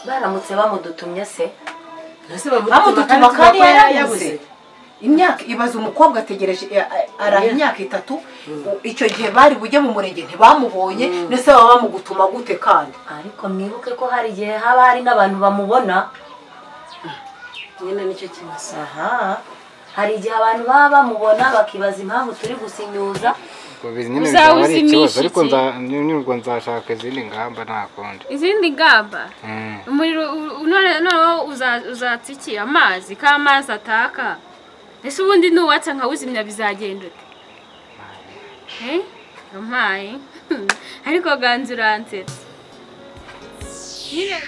baramutse bamudutumye se Ese bamudutuma kandi yarabuze imyaka ibaza umukobwa ategereje a- a- araha imyaka itatu icyo gihe bari bujye mu murenge ntibamubonye ndetse baba bamugutuma gute kandi ariko mwibuke ko hari igihe haba hari n'abantu bamubona nyine nicyo kibazo aha hari igihe abantu baba bamubona bakibaza impamvu turi gusinyuza ubwo bizi nyine Uzaba bizaba ari ikibazo uzimisha ariko iki? nza- nyir'urwo nzashaka izindi ngamba nta kundi izindi ngamba Mm. umuriro u- u- none noneho uza- uzatsa iki amazi ko amazi ataka ese ubundi nuwatsa nkawuzimya bizagenda ute Eh? yampaye ariko ganza uransetsa Nyine-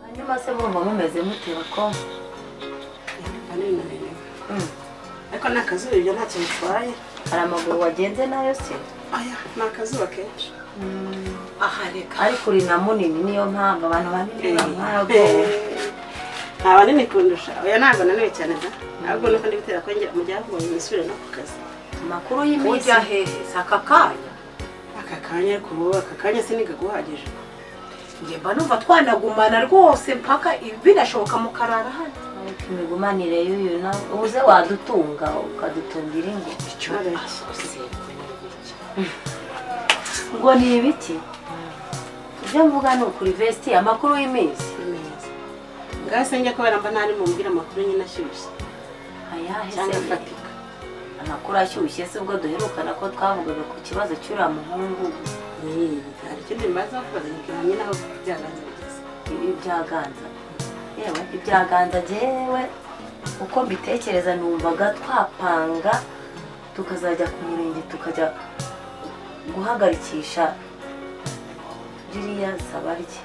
hanyuma se mumva mumeze mute bakobwa Yumva ninaniwe. ariko ni akazuba ibyo ntacyo bitwaye hari amaguru wagenze nayo se aya ni akazuba kenshi aha reka ariko uri na munini niyo mpamvu abantu banini bamwaragowe nta banini kundusha oya ntabwo naniwe cyane da ntabwo nuko ndi gutera kongera mu byavuye nisubire no ku kazi amakuru ujya y'iminsi hehe si aka kanya aka kanya kuba aka kanya sinigaguhagije njye mba numva twanagumana rwose mpaka binashoboka mukarara hano ariko imigumanire y'uyu na uze wadutunga ukadutungira ingo icyo Areke. ngo ni ibiki ibyo mvuga ni ukuri vesti amakuru y'iminsi neza ngase njya kubera mba ntari mubwira amakuru nyine ashyushye ayahe cyangwa se afatika amakuru ashyushye se ubwo duherukana ko twavugaga ku kibazo cy'uriya muhungu Mm, hari ikindi mbaza kubaza nkibwira nyine aho byaganze bigeze ibyaganza yewe ibyaganza jyewe uko mbitekereza numvaga twapanga tukazajya ku murenge tukajya guhagarikisha ririya saba rye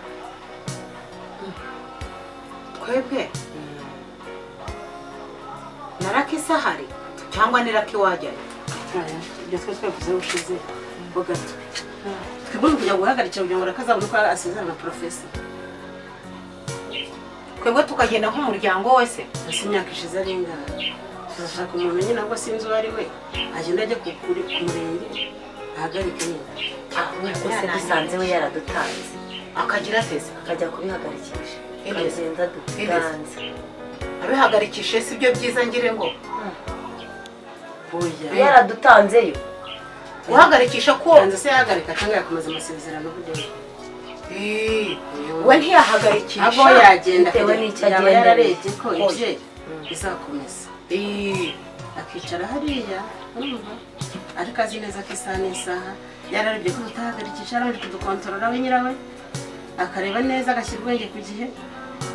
twebwe na raka isahari cyangwa ni raka iwajyayo Oya, ibyo twari twavuze ubushize ho gato twebwe ni kujya guhagarikira kugira ngo rakazabone uko asezerana na porofesi twebwe tukagenda nk'umuryango wese hasi imyaka ishize ari ingana tuzashaka umuntu nyine ngo sinzi uwo ari we agenda ajya ku kuri- ku murenge ahagarike nyine gusa dusanze we yaradutanze akagira ateze akajya kubihagarikisha Ineza. tukagenda dutanze abihagarikishe si byo byiza ngire ngo oya yaradutanzeyo guhagarikisha ko yanze se yahagarika cyangwa yakomeza amasezerano buryo Ii, we ntiyahagarikisha abo yagenda bitewe kugira- n'icyo yaba agendera. yararebye ko Oya. ibye bizakomeza Ii, akicara hariya urumva ariko azi neza ko isaha n'isaha yararebye ko utahagarikisha arabanje kudukontorora we nyirawe akareba neza agashyira ubwenge ku gihe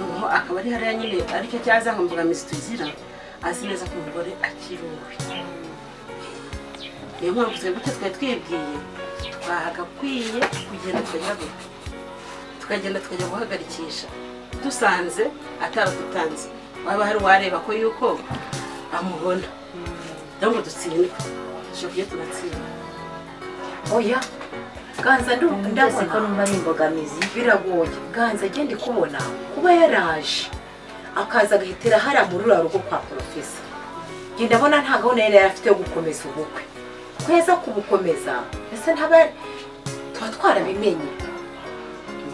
Ubu akaba ari hariya nyine aricyo cyaza ngo mbogamizi tugira azi neza ko umugore akiri uwe niyo mpamvu twebwe icyo twari twibwiye twagakwiye kugenda tukajya gupfa tukagenda tukajya guhagarikisha dusanze ataradutanze waba hari uwareba ko yuko amubona kugira ngo dutsinde dushobora kujya tugatsinda oya ganza ndu- ndabona ko ndabona numva ari imbogamizi biragoye ganza agende kubona kuba yaraje akaza agahitira hariya muri ruriya rugo kwa porofesa njye ndabona nta gahunda yari afite yo gukomeza ubukwe kweza kubukomeza ese ntaba tuba twarabimenye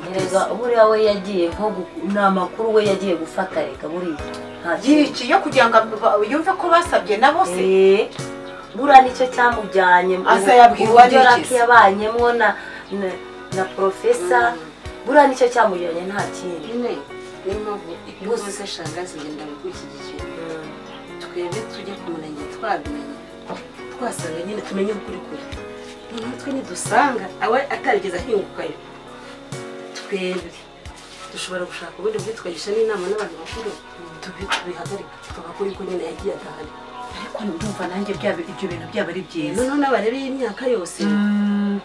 erega buriya we yagiye nko gu- ni amakuru we yagiye gufata reka buriya nta kintu yici yo kugira ngo ab- yumve ko basabye nabo se Eh, buriya nicyo cyamujyanye Aza yabwira uwo uburyo agikiza. raki yabanyemo na na- na porofesa buriya nicyo cyamujyanye nta kindi nyine niyo mpamvu iyo uvuze shangazi ngenda bikwishyigikira twebwe tujye ku murenge twabimenye twasanga nyine tumenye ukuri kuri noneho twe nidusanga awe atarigeze ahingukayo twebwe dushobora gushaka ubundi bwitwagisha n'inama n'abantu bakuru tubi- tubihagarika tugakora uko nyine yagiye adahari ariko ndumva nanjye byaba ibyo bintu byaba ari byiza noneho n'abarebe y'imyaka yose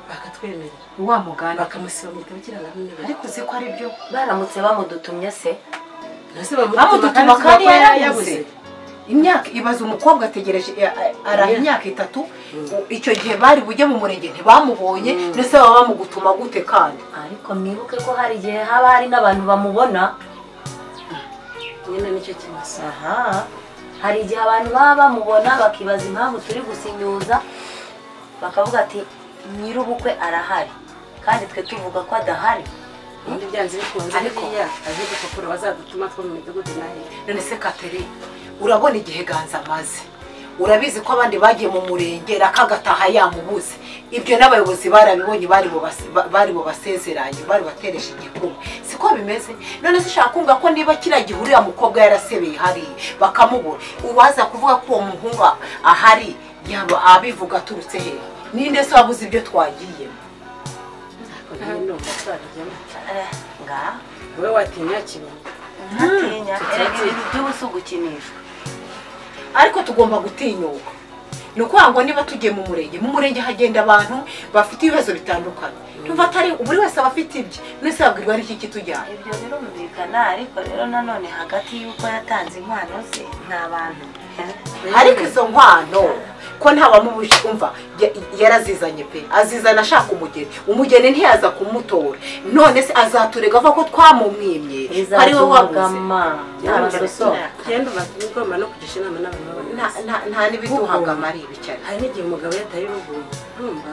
bakatwemerera wa muganda bakamusiba mu gitabo cy'irangamimere ariko uzi ko ari byo baramutse bamudutumye se Ese bamudutuma bamudutuma kandi kandi yarabuze yarabuze imyaka ibaza umukobwa ategereje a- a- araha Yeah. imyaka itatu icyo gihe bari bujye mu murenge ntibamubonye ndetse baba bamugutuma gute kandi ariko mwibuke ko hari igihe haba hari n'abantu bamubona nyine nicyo kibazo aha hari igihe abantu baba bamubona bakibaza impamvu turi gusinyuza bakavuga ati nyir'ubukwe arahari kandi twe tuvuga ko adahari ubundi byanze bikunze Ariko- biriya azi gupapuro bazadutuma two mu midugudu nayo none se kateri urabona igihe ganza amaze urabizi ko abandi bagiye mu murenge rakagataha yamubuze ibyo n'abayobozi barabibonye bari bubase- ba- bari bubasezeranye bari bateresha igikumwe siko bimeze none se ushaka kumva ko niba kiriya gihe uriya mukobwa yarasebeye hariya bakamubura uwaza kuvuga ko uwo muhungu ahari yaba abivuga aturutse hehe ninde se wabuze ibyo twagiyemo ariko nawe ndumva twarajyamo Eh, ngaha wowe watinya kibungo ntatinya Mhm. erega ibintu by'ubusa ugukinishwa ariko tugomba gutinyuka ni ukuvuga ngo niba tugiye mu murenge mu murenge hagenda abantu bafite ibibazo bitandukanye tuva atari buri wese aba afite ibye mwese babwirwa n'iki kitujyanye ibyo birumvikana ariko rero nanone hagati y'uko yatanze inkwano ze nta bantu ariko izo nkwano ko ntabamubuje umva ya- yarazizanye pe azizana ashaka umugeni umugeni ntiyaza kumutora none se azaturega avuga ko twamumwimye ari we wabuze izazubagama n'abasoso genda ubagoma no kugisha inama n'abantu Nta- b'abantu nta- nta n'ibiduhaga amaribi cyane hari n'igihe umugabo yataye urugo urumva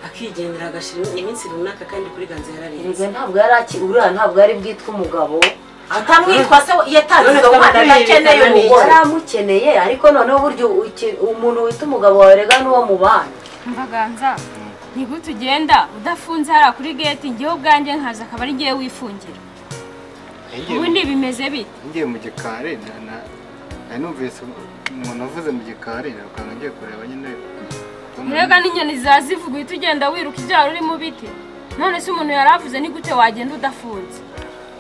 akigendera agashyira iminsi runaka kandi kuri ganze yararenze erega ntabwo yari aki- uriya ntabwo yari bwitwe umugabo atamwitwa se yataye None izo nkwano twamwiyibikana adakeneye n'iki? umugore yari amukeneye ariko noneho burya uki- umuntu wita umugabo wawe rega n'uwo mubana mbaganza ntigute ugenda udafunze hariya kuri geti ngewe ubwanjye nkaza akaba ari ngewe wifungira Yagiye- ubundi bimeze bite ngiye mu gikari na- na- nari numvise umuntu uvuze mu gikari ukanga ngiye kureba nyine rega n'inyoni ziba zivuga uhita ugenda wiruka ibyaro uri mu biti none se umuntu yari avuze ni gute wagenda udafunze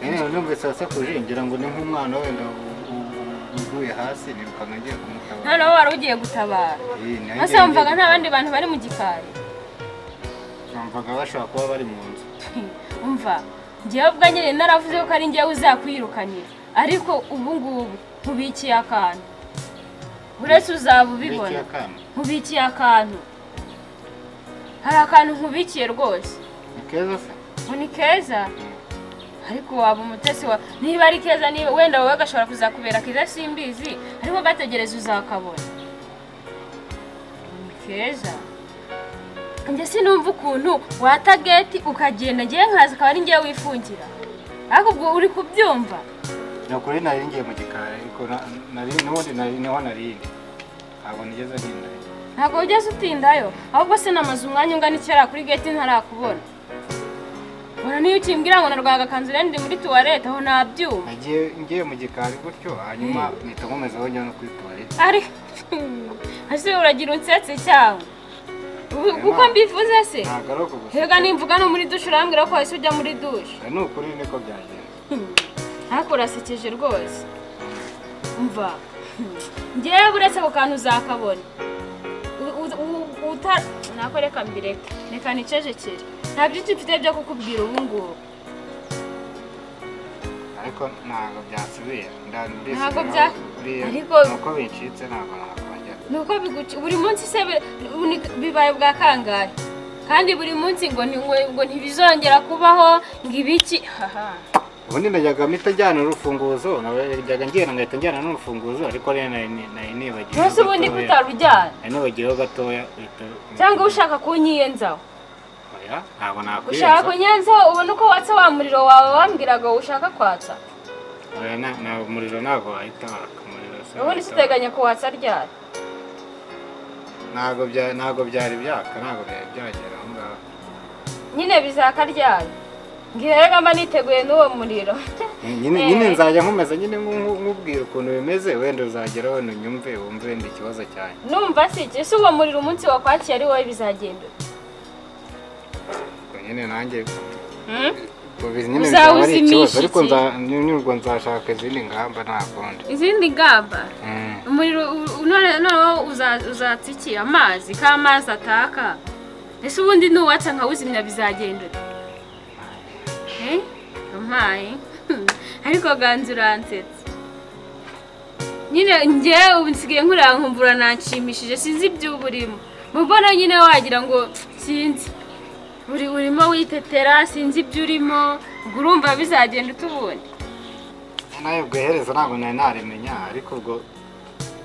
Nyine numvise asakuje ngira ngo ni nk'umwana wenda u- u- uguye hasi nirukanga ngiye kumutabara noneho wari ugiye gutabara Eh, naho maze ngiye- wumvaga nta bandi bantu bari mu gikari numvaga bashobora kuba bari mu nzu umva ngewe ubwa nyine naravuze ko ari ngewe uzakwirukanira ariko ubu ngubu nkubikiye akantu uretse uzaba ubibona n'ikiyakana nkubikiye akantu hari akantu nkubikiye rwose ni keza se ngo ni keza ariko waba umutesi wa niba ari keza niba wenda wowe gashobora kuzakubera keza simbizi ariko gategereza uzakabona ni keza njye sinumva ukuntu wata geti ukagenda ngewe nkaza akaba ari ngewe wifungira ariko ubwo uri kubyumva ni ukuri nari ngiye mu gikari ariko na- nari n'ubundi nari niho narindi ntabwo nigeze ntinda ntabwo wigeze utindayo ahubwo se namaze umwanya ungana icyara kuri geti ntarakubona ubona niyo ukimbwira ngo na rwagakanzu rero ndi muri tuwarete aho nabyumva nagiye ngiye mu gikari gutyo hanyuma mpita nkomeza wongera no kuri tuwarete ari ese uragira unsetse cyawe Ubu- kuko mbivuze se ntabwo ari uko gusa hega nimvuga no muri dushe urambwira ko wahise ujya muri dushe ni ukuri niko byagenze ariko urasekeje rwose mva ngewe uretse ako kantu uzakabona U- u- u- uta nako reka mbireke reka nicecekere nta byinshi mfite byo kukubwira ubu ngubu ariko ntabwo byasubira ndandisubiraho Ntabgo bya- buriya ariko- nuko bincitse ntabwo nakongera ni uko biguci buri munsi se bi- ni- bibaye bwa kangahe kandi buri munsi ngo ni- ngo- ngo ntibizongera kubaho ngo ibiki haha ubundi najyaga mpita njyana urufunguzo najyaga ngenda ngahita njyana n'urufunguzo ariko rero nari ni- nari nibagiwe Ntuzi ubundi gatoya. kutarujyana nari nibagiyeho gatoya uhita cyangwa ushaka kunyiyenzaho oya ntabwo ushaka nakwiyenza kunyiyenzaho ubona uko watsa wa muriro wawe wambwiraga ngo ushaka kwatsa oya na- na- umuriro ntabwo wahita waka umuriro se ubundi wahita siteganya kuwatsa ryari ntabwo bya ntabwo byari byaka ntabwo byari byagera aho ngaho nyine bizaka ryari ngihega mba niteguye n'uwo muriro nyine nyine nzajya nkomeza nyine nku- nkubwira ukuntu bimeze wenda uzageraho wenda unyumve wumve wenda ikibazo cyanjye numva si iki ese uwo muriro umunsi wakwakiye ari wowe bizagenda ute? Ubwo nyine nanjye Hmm? ubu nyine Uzaba bizaba ari ikibazo uzimisha ariko iki? nza- nyurwa nzashaka izindi ngamba nta kundi izindi ngamba Mm. umuriro u- u- none noneho uza- uzatsa iki amazi ko amazi ataka ese ubundi nuwatsa nkawuzimya bizagenda ute Eh, ampaye ariko ganza uransetsa nyine njye ubu nsigaye nkureba nkumbura nanshimishije sinzi iby'uba urimo mu mbona nyine wagira ngo sinzi uri urimo witetera sinzi ibyo urimo ubwo urumva bizagenda ute ubundi nawe ubwo iherezo ntabwo nari narimenya ariko ubwo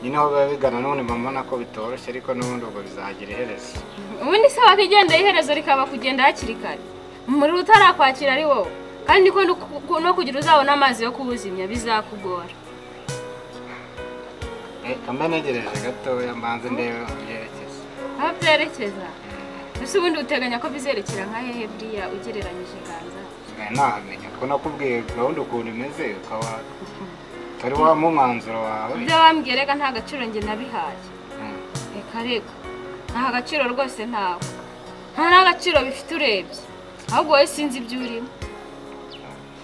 ni naho biba bigana none mba mbona ko bitoroshye ariko n'ubundi ubwo bizagira iherezo ubundi se wakigendera iherezo rikaba kugenda hakiri kare umuriro utarakwakira ari wowe kandi ko no ku- no kugira uzabona amazi yo kuwuzimya bizakugora reka mba ntegereje gatoya mbanze ndebe aho byerekeza aho byerekeza ese ubundi uteganya ko bizerekera nka hehe buriya ugereranyije ganza Nsigaye nahamenya ko nakubwiye gahunda ukuntu imeze ukaba utari wama umwanzuro wawe ibyo wambwiye reka nta gaciro njye nabihaye Mm. reka reka nta gaciro rwose ntawe nta n'agaciro bifite urebye ahubwo wowe sinzi ibyo urimo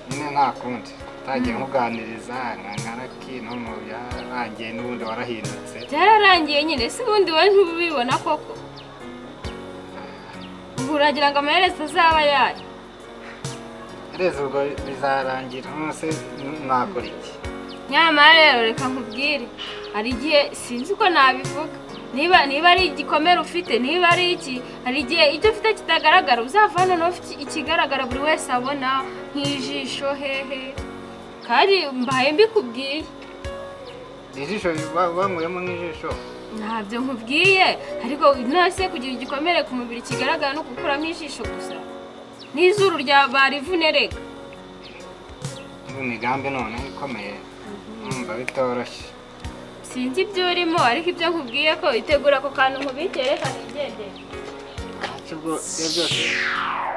nyine nta kundi utangiye nkuganiriza nkangaraki no mu byarangiye n'ubundi warahindutse byararangiye nyine ese ubundi wowe ntubibona koko ubu uragira ngo amaherezo azaba yayo reza ubwo bizarangira none se nakora iki nyamara rero reka nkubwire hari igihe sinzi uko nabivuga niba niba ari igikomere ufite niba ari iki hari igihe icyo ufite kitagaragara uzava hano nawe ufite ikigaragara buri wese abona nk'ijisho hehe kandi mbaye mbikubwiye ijisho ba- bankuremo nk'ijisho ntabyo nkubwiye ariko nose kugira igikomere ku mubiri kigaragara no gukuramo ijisho gusa n'izuru rya barivune reka Ubu imigambi none ikomeye numva bitoroshye sinzi ibyo urimo ariko ibyo nkubwiye ko itegura ako kantu nkubikere hari igendera ntacyo ubwo ibyo byose